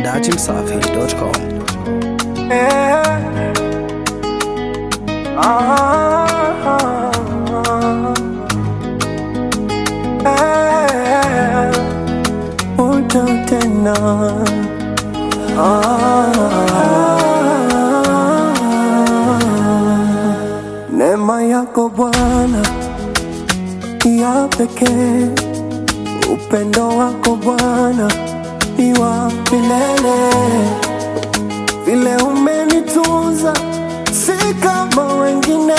dachimsafi.com. Uta tena Neema yako Bwana ya pekee, upendo wako Bwana ni wa milele vile umenitunza si kama wengine,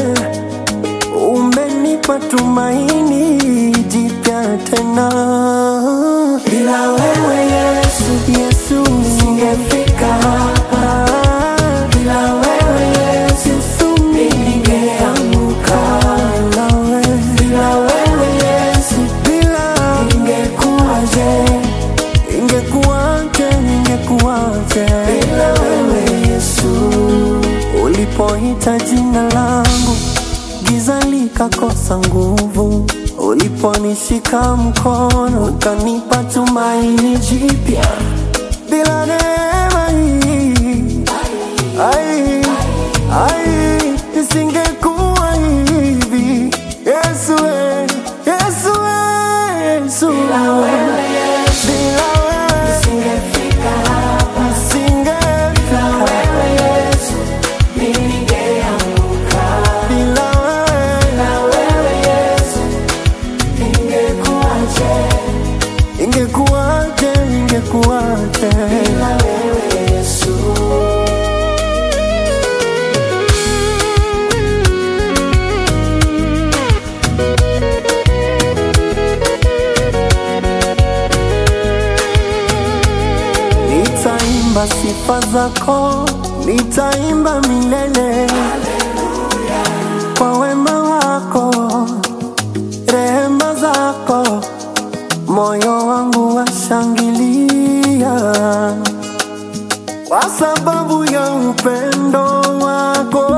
umenipa tumaini jipya tena. Bila wewe Yesu, Yesu singefika hapa. Bila wewe Yesu, Yesu ningeanguka. Bila wewe, bila wewe Yesu, bila ingekuwaje? Ingekuwaje, ingekuwaje bila wewe Yesu? Ulipoita jina langu, giza likakosa nguvu. Uliponishika mkono, ukanipa tumaini jipya. Bila neema hii, ai, ai, isingekuwa hivi. Yesu, we, Yesu, we, Yesu. Bila wewe bila wewe nisingefika hapa, nisingefika wewe Yesu, ningeanguka. Bila wewe, bila wewe Yesu, ingekuwaje? Ingekuwaje? Ingekuwaje? Bila wewe Yesu. Nitaimba sifa zako, nitaimba milele kwa wema wako, rehema zako, moyo wangu washangilia kwa sababu ya upendo wako.